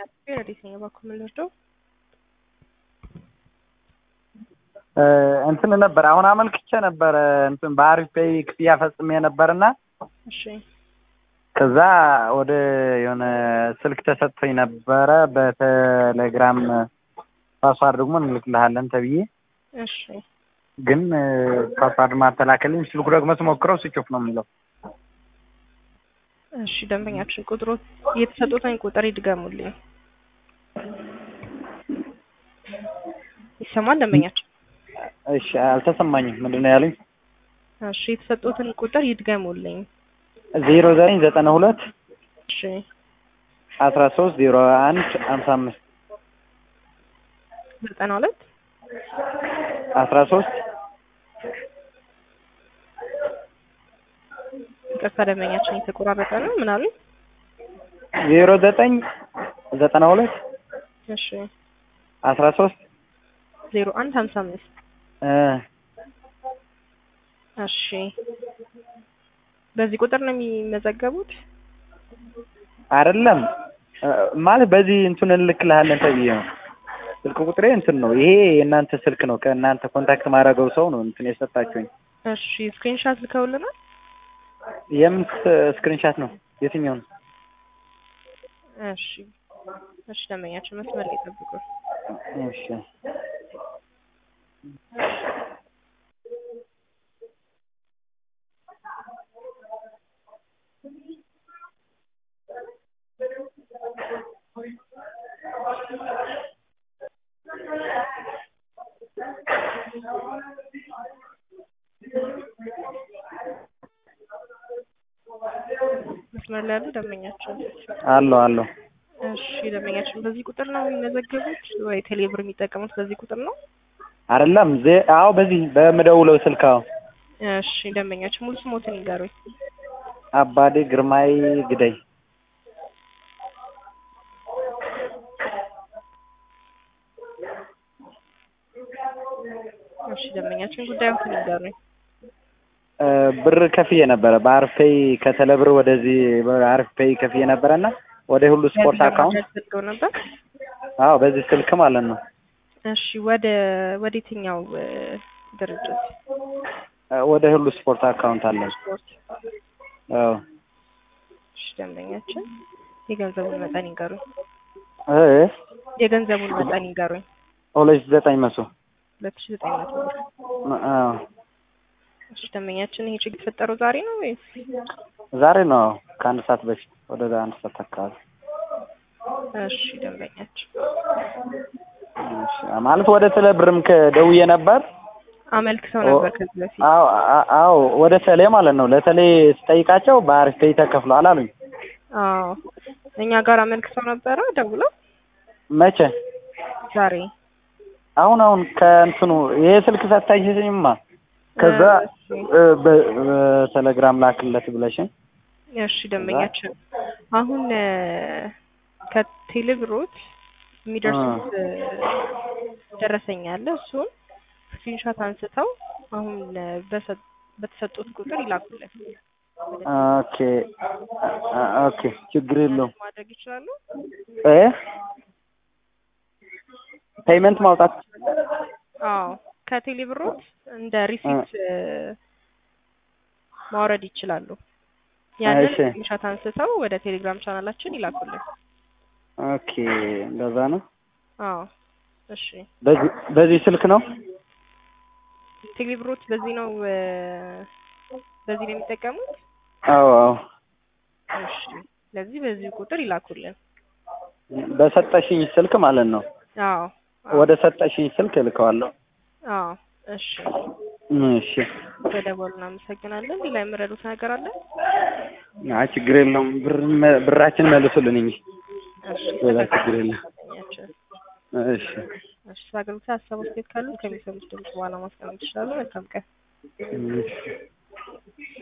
ወዴት ነው በኩል የምንወስደው? እንትን ነበር አሁን አመልክቼ ነበረ እንትን በአሪፍ ፔይ ክፍያ ፈጽሜ ነበርና እሺ ከዛ ወደ የሆነ ስልክ ተሰጥቶኝ ነበረ በቴሌግራም ፓስዋርድ ደግሞ እንልክልሃለን ተብዬ እሺ ግን ፓስዋርድ ማተላከልኝ ስልኩ ደግሞ ስሞክረው ስጮፍ ነው የሚለው። እሺ ደንበኛችን ቁጥሩ የተሰጡትን ቁጥር ይድገሙልኝ። ይሰማል ደንበኛችን? እሺ አልተሰማኝም። ምንድን ነው ያሉኝ? እሺ የተሰጡትን ቁጥር ይድገሙልኝ። ዜሮ ዘጠኝ ዘጠና ሁለት እሺ አስራ ሶስት ዜሮ አንድ ሀምሳ አምስት ዘጠና ሁለት አስራ ሶስት ይቅርታ ደንበኛችን የተቆራረጠ ነው። ምን አሉኝ? ዜሮ ዘጠኝ ዘጠና ሁለት እሺ አስራ ሶስት ዜሮ አንድ ሀምሳ አምስት እሺ በዚህ ቁጥር ነው የሚመዘገቡት? አይደለም ማለት በዚህ እንትን እንልክልሃለን ተብዬ ነው። ስልክ ቁጥሬ እንትን ነው። ይሄ የእናንተ ስልክ ነው። ከእናንተ ኮንታክት ማድረገው ሰው ነው እንትን የሰጣችሁኝ። እሺ ስክሪንሻት ልከውልናል። የምን ስክሪንሻት ነው? የትኛው ነው? እሺ እሺ ደንበኛችን መስመር ላይ ጠብቁ። እሺ መስመር ላይ ያሉ ደንበኛችን አለው አለው። እሺ ደንበኛችን በዚህ ቁጥር ነው የሚመዘገቡት ወይ ቴሌብር የሚጠቀሙት በዚህ ቁጥር ነው? አይደለም ዜ አዎ፣ በዚህ በምደውለው ስልክ አዎ። እሺ ደንበኛችን ሙሉ ስሞትን ይንገሩኝ። አባዴ ግርማይ ግደይ። እሺ ደንበኛችን ጉዳዮትን ይንገሩኝ። ብር ከፍዬ ነበረ በአሪፍ ፔይ ከተለብር ወደዚህ በአሪፍ ፔይ ከፍዬ ነበረና ወደ ሁሉ ስፖርት አካውንት ፈልገው ነበር። አዎ በዚህ ስልክ ማለት ነው። እሺ ወደ ወደ የትኛው እ ድርጅት? ወደ ሁሉ ስፖርት አካውንት አለ። ስፖርት። አዎ እሺ ደንበኛችን የገንዘቡን መጠን ይንገሩኝ። እ የገንዘቡን መጠን ይንገሩኝ። ሁለት ሺህ ዘጠኝ መቶ ሁለት ሺህ ዘጠኝ መቶ ብር። አዎ እሺ ደንበኛችን ይሄ ችግር የተፈጠረው ዛሬ ነው ወይስ? ዛሬ ነው ከአንድ ሰዓት በፊት ወደ አንድ ሰዓት አካባቢ እሺ ደንበኛችን እሺ፣ ማለት ወደ ቴሌብርም ከደውዬ ነበር። አመልክተው ነበር ከዚህ በፊት። አዎ አ- አዎ ወደ ቴሌ ማለት ነው። ለቴሌ ስጠይቃቸው በአሪፍ ፔይ ተከፍሏል አሉኝ። አዎ እኛ ጋር አመልክተው ነበረ ደውለው መቼ? ዛሬ አሁን አሁን ከእንትኑ ይሄ ስልክ ሰታችኝማ ከዛ እሺ እ በ- በቴሌግራም ላክለት ብለሽኝ እሺ ደንበኛችን አሁን እ ከቴሌብሮት የሚደርሱት እ ደረሰኝ አለ። እሱን ስክሪንሾት አንስተው አሁን እ በሰ- በተሰጡት ቁጥር ይላኩልን። ኦኬ አ- ኦኬ ችግር የለውም ማድረግ ይችላሉ። እ ፔይመንት ማውጣት አዎ ከቴሌብሮት እንደ ሪሲፕት እ ማውረድ ይችላሉ። ያንን እሺ። ስክሪንሾት አንስተው ወደ ቴሌግራም ቻናላችን ይላኩልን። ኦኬ እንደዛ ነው። አዎ እሺ በዚህ በዚህ ስልክ ነው። ቴሌብሮት በዚህ ነው እ በዚህ ነው የሚጠቀሙት። አዎ አዎ እሺ ስለዚህ በዚህ ቁጥር ይላኩልን። በሰጠሽኝ ስልክ ማለት ነው። አዎ ወደ ሰጠሽኝ ስልክ እልከዋለሁ። አዎ እሺ እሺ በደወሉ እናመሰግናለን። ሌላ የምረዱት ነገር አለ? አይ ችግር የለውም። ብር ብራችን መልሱልን እንጂ እሺ ሌላ ችግር የለም። ተገናኛችን። እሺ እሺ አገልግሎት ሀሳብ አስተያየት ካሉ ከሚሰሙት ድምጽ በኋላ ማስቀመጥ ይችላሉ። መልካም ቀን። እሺ